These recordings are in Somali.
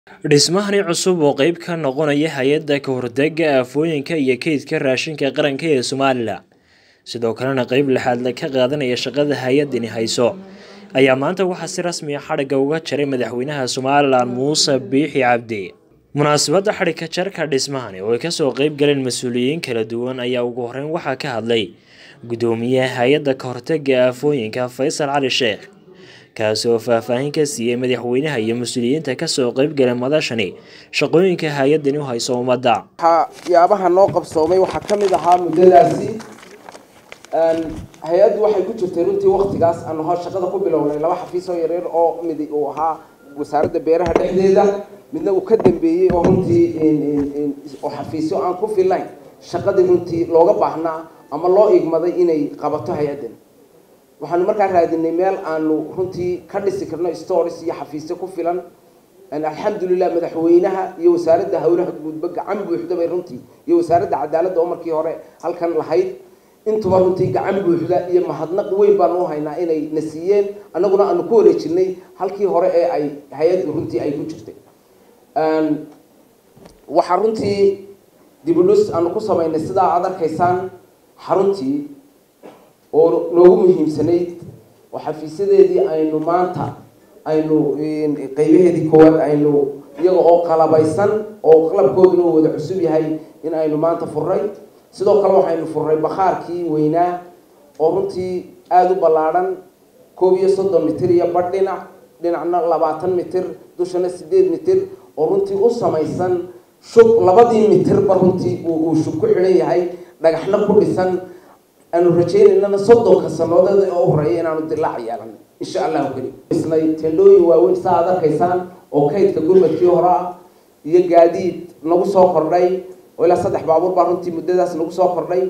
dhismahani cusub oo qeyb ka noqonaya hay-adda ka hortega aafooyinka iyo kaydka raashinka qaranka ee somalilan sidoo kalena qeyb lixaad ka qaadanaya shaqada hay-adani hayso ayaa maanta waxaa si rasmi a xadhigga uga jaray madaxweynaha somalilan muuse biixi cabdi munaasabadda xadhigka jarka dhismahani oo ay kasoo qeyb galeen mas-uuliyiin kala duwan ayaa ugu horeyn waxaa ka hadlay gudoomiyaha hay-adda ka hortega aafooyinka faysal cali sheekh kaasi oo faahfaahin ka siiyey madaxweynaha iyo mas-uuliyiinta kasoo qeybgalay madashani shaqooyinka hay-adani u hayso ummadda waxyaabaha noo qabsoomay waxaa ka mid ahaa muddadaasi hay-addu waxay ku jirtay runtii waktigaas aanu ho shaqada ku bilownay laba xafiis oo yaryar oo mid uu ahaa wasaaradda beeraha dhexdeeda midna uu ka dambeeyey oo runtii oo xafiisyo aan ku filayn shaqadii runtii looga baahnaa ama loo igmaday inay qabato hay-addan waxaanu markaa raadinay meel aanu runtii ka dhisi karno stores iyo xafiisyo ku filan alxamdulilah madaxweynaha iyo wasaaradda howlaha guudba gacan buuxda bay runtii iyo wasaaradda cadaaladda oo markii hore halkan lahayd intuba runtii gacan buuxda iyo mahadnaq weyn baanu u haynaa inay na siiyeen annaguna aanu ku wareejinay halkii hore ee ay hay-addu runtii ay ku jirtay waxaa runtii dibudhus aanu ku samaynay sidaa aad arkaysaan xaruntii oo noogu muhiimsanayd oo xafiisyadeedii aynu maanta aynu qeybaheedii koowaad aynu iyaga oo qalabaysan oo qalabkooduna wada cusub yahay in aynu maanta furray sidoo kale waxaynu furray bakhaarkii weynaa oo runtii aada u ballaadhan koob iyo soddon mitir iyo badh dhinac dhinacna labaatan mitir dushana sideed mitir oo runtii u samaysan shub labadii mitirba runtii uu shub ku xidhan yahay dhagaxna ku dhisan aanu rajaynaynana soddonka sanoodeed oo horeeya inaanu dilaac yeelan insha allahu keli isnay tendhooyin waaweyn saa aad arkaysaan oo kaydka gurmadkii hore ah iyo gaadiid nagu soo kordhay oo ilaa saddex baabuur baa runtii muddadaas nagu soo kordhay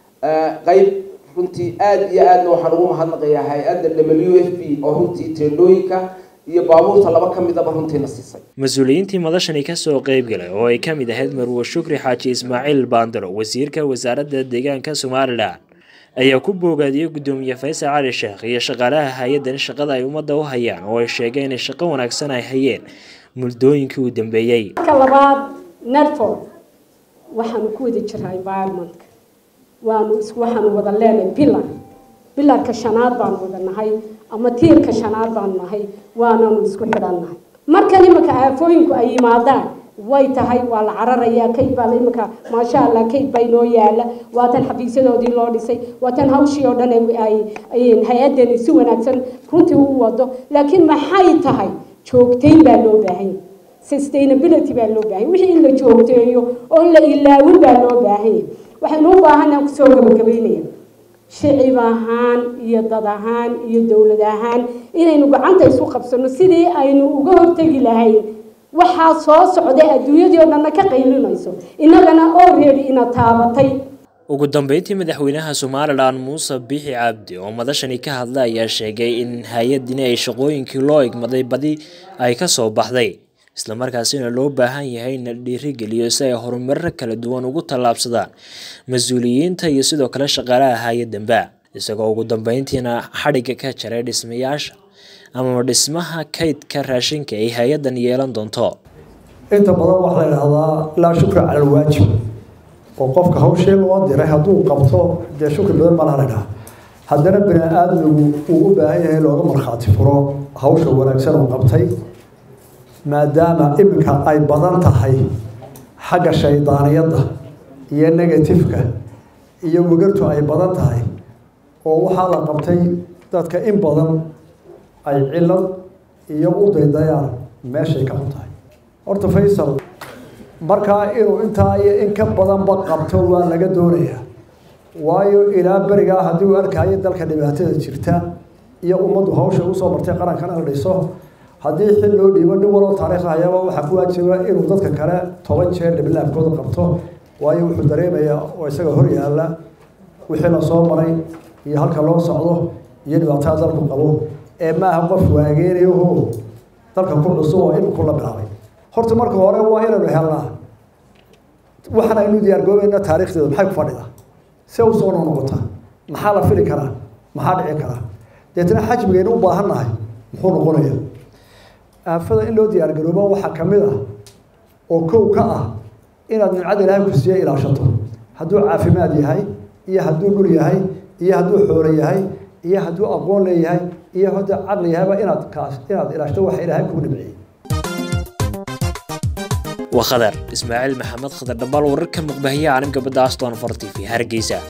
qeyb runtii aada iyo aadna waxaan ugu mahadnaqayaa hay-adda w f b oo runtii tendhooyinka iyo baabuurta laba ka midaba runtiina siisay mas-uuliyiintii madashani kasoo qeybgalay oo ay kamid ahayd marwe shukri xaaji ismaaciil baandaro wasiirka wasaaradda deegaanka somalilan ayaa ku boogaadiyey gudoomiye faysal cali sheekh iyo shaqaalaha hay-addan shaqada ay ummadda u hayaan oo ay sheegeen inay shaqo wanaagsan ay hayeen muddooyinkii uu dambeeyey marka labaad netford waxaanu ku wada jiraa environmentka waanu waxaanu wada leenahay pillar pillarka shanaad baanu wada nahay ama tiirka shanaad baanu nahay waananu isku xidhannahay markan imanka aafooyinku ay yimaadaan way tahay waa la cararayaa kayd baa la imanka maasha allah kayd baa inoo yaala waa tan xafiisyadoodii loo dhisay waa tan hawshii oo dhan ay hay-addani si wanaagsan runtii u wado laakiin maxay tahay joogtayn baa loo baahanya sustainability baa loo baahanya wixii in la joogteeyo oo la ilaawin baa loo baahanya waxaynu u baahanaa kusoo gabagabaynaya shicib ahaan iyo dad ahaan iyo dowlad ahaan inaynu gacanta isu qabsano sidii aynu uga hortegi lahayn waxaa soo socday adduunyadii oo dhanna ka qaylinayso innagana already ina taabatay ugu dambeyntii madaxweynaha somalilan muuse biixi cabdi oo madashani ka hadlay ayaa sheegay in hay-adini ay shaqooyinkii loo igmaday badi ay kasoo baxday islamarkaasina loo baahan yahay in la dhiirigeliyo si ay horumarro kala duwan ugu tallaabsadaan mas-uuliyiinta iyo sidoo kale shaqaalaha hay-addanba isagoo ugu dambeyntiina xadhigga ka jaray dhismayaasha ama dhismaha kaydka raashinka ay hay-addan yeelan doonto inta badan waxaa la idhahdaa laa shukra cala alwaajib oo qofka hawshii loo diray hadduu qabto dee shukri badan baa la dhaha haddana bini aadmigu uu u baahan yahay looga markhaati furo hawsha wanaagsan uu qabtay maadaama iminka ay badan tahay xagga shaydaaniyadda iyo negatifka iyo wegartu ay badan tahay oo waxaa la qabtay dadka in badan ay cilad iyo u daydayaan meeshay ka xun tahay horta faysal markaa inuu intaa iyo in ka badanba qabto waa laga doonayaa waayo ilaa berigaa haddii uu arkayo dalka dhibaatada jirta iyo ummaddu hawsha usoo martay qarankana la dhiso haddii xil loo dhiibo nin waloo taariikh hayaba waxaa ku waajiba inuu dadka kale toban jeer dhiblaabkooda qabto waayo wuxuu dareemayaa oo isaga hor yaalla wixii la soo maray iyo halka loo socdo iyo dhibaatada dalku qabo ee maaha qof waageenayaho dalka ku cusub oo iminku la bilaabay horta marka hore waa inaynu helnaa waxaan aynu diyaargoobayna taariikhdeeda maxay ku fadhidaa see u soo noqnoqotaa maxaa la fili karaa maxaa dhici karaa deetna xajmigaynu u baahan nahay muxuu noqonayaa aafada in loo diyaargaroobo waxaa ka mid ah oo kow ka ah inaad nimcada ilaahay ku siiya ilaashato hadduu caafimaad yahay iyo hadduu dhul yahay iyo hadduu xoolo yahay iyo hadduu aqoon leeyahay iyo hadduu caqli yahayba inaad kaas inaad ilaashto waxa ilaahay kugu dhibciyey waa khadar ismaaciil maxamed khadar dhambaal wararka muqbahiya caalamka badda aston for t v hargeysa